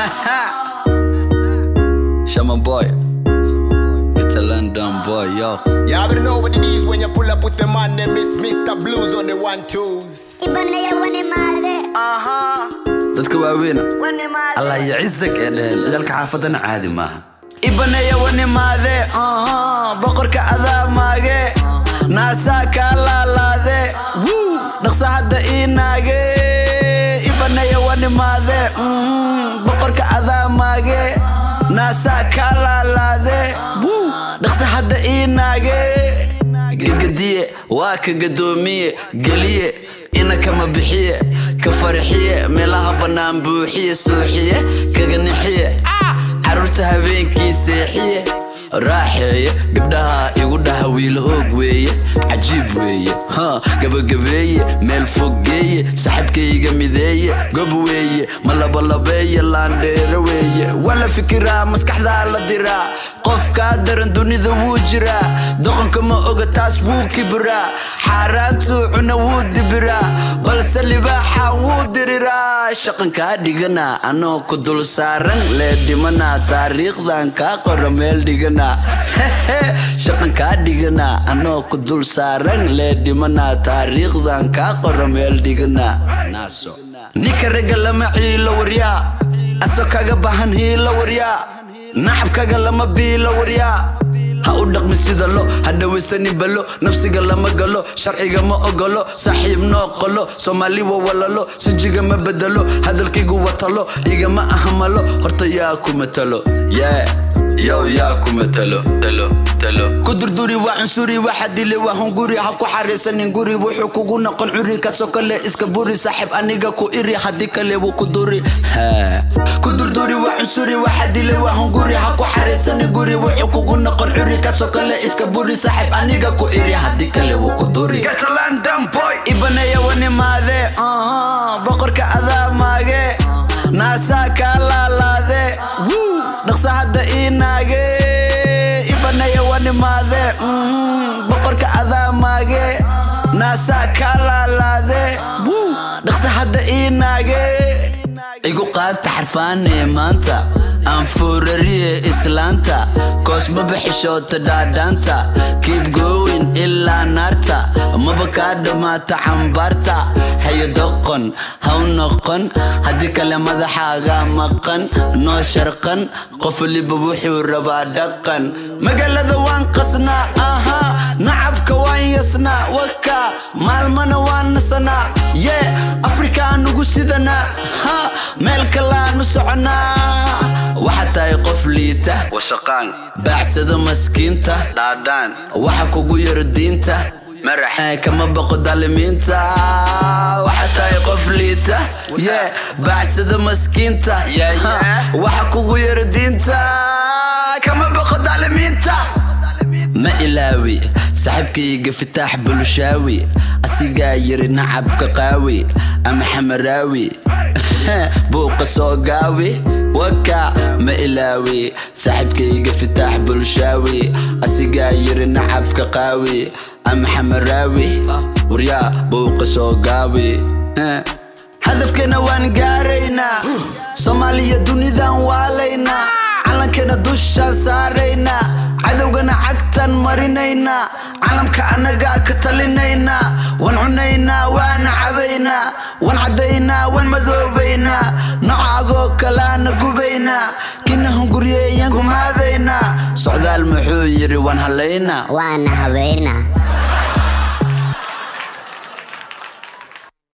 Shaman boy. It's a London boy, yo. You already know what it is when you pull up with the man name is Mr. Blues on the one twos. Ibanaya wane maade Dadka waaweyn. wane maade Allah yacizak ee dheheen ciyaalka xaafadana caadi maaha ibanaya wanimaade boqorka adaamaage naasaa kaa laalaade Wuu, dhaqsa hadda ii naage ibanaya wanimaade boqorka adaamaage naasaa kaa laalaade Wuu, dhaqsa hadda ii naage gegediye waa ka gadoomiye geliye ina kama bixiye ka farxiye meelaha bannaan buuxiye suuxiye kaga nixiye caruurta habeenkii seexiye raaxeeye gabdhaha igu dhaha wiil hoog weeye cajiib weeye ha gabagabeeye meel foggeeye saxibkayga mideeye gob weeye ma labalabeeye laandheero weeye waa la fikiraa maskaxdaa la diraa qofkaa daran dunida wuu jiraa doqonka ma oga taas wuu kibiraa xaaraantuu cuna wuu dibiraa balse libaaxa wuu diriraa shaqankaa dhigana anoo ku dul saaran lee dhimana taariikhdan kaa qora meel dhigana shaqankaa dhigana anoo ku dul saaran lee dhimana taariikhdan kaa qora meel dhigana naaso ninka ragga lama ciilo waryaa aso kaga bahan hiilo waryaa nacabkaga lama biilo waryaa ha u dhaqmi sida lo ha dhawaysani balo nafsiga lama galo sharciga ma ogolo saaxiib noo qolo soomaali wa walalo sinjiga ma bedelo hadalkaygu watalo igama ahmalo horta yaa ku matalo yeah yow yaa ku matalo talo talo ku durduri waa cunsuri waxa dile waa hunguri ha ku xariisanin guri wuxuu kugu noqon curi kasoo kale iska buri saaxiib aniga ku iri haddii kale wuu ku duri Ha. ku durduri waa cunsuri waxa dile waa hunguri ha ku xariisanin guri wuxuu kugu noqon curi kasoo kale iska buri saaxiib aniga ku iri haddii kale wuu ku duri London boy ibanaya wanimaade boqorka adaamaage naasaa kaa laalaade Wuu, dhaqsa hadda ii naage ibanaya wanimaade boqorka adaamaage naasaa kaa laalaade Wuu, dhaqsa hadda ii naage igu qaadta xarfaanee maanta aan foorariye islaanta koosma bixishoota dhaadhaanta kiib goowin ilaa naarta maba kaa dhammaata cambaarta hayo doqon haw noqon haddii kale madaxaaga maqan noo sharqan qof waliba wuxuu rabaa dhaqan magaalada waan qasnaa aha nacabka waan yasnaa waka maalmana waan nasanaa yee afrikaan ugu sidanaa ha meel kalaanu soconaa waxaa tahay qof liita washaqaan baacsada maskiinta dhaadhaan waxa kugu yaro diinta marax kama baqo daalimiinta waxaa tahay qof liita ye baacsada maskiinta Ha, waxa kugu yaro diinta kama baqo daalimiinta ma ilaawi saaxiibkayga fitaax bulshaawi asigaa yiri nacabka qaawi ama xamaraawi buuqa soo gaawi waka ma ilaawi saaxiibkayga fitaax bulshaawi asigaa yiri nacabka qaawi ama xamaraawi waryaa buuqa soo gaawi hadafkeena waan gaaraynaa soomaaliya dunidan waalaynaa calankana dushaan saaraynaa cadowgana cagtan marinaynaa calamka annagaa ka talinaynaa waan cunaynaa waana cabaynaa waan caddaynaa waan madoobaynaa nocaagoo kalaana gubaynaa kina hunguryeeyaan gumaadaynaa socdaal muxuu yidhi waan halaynaa waana habeena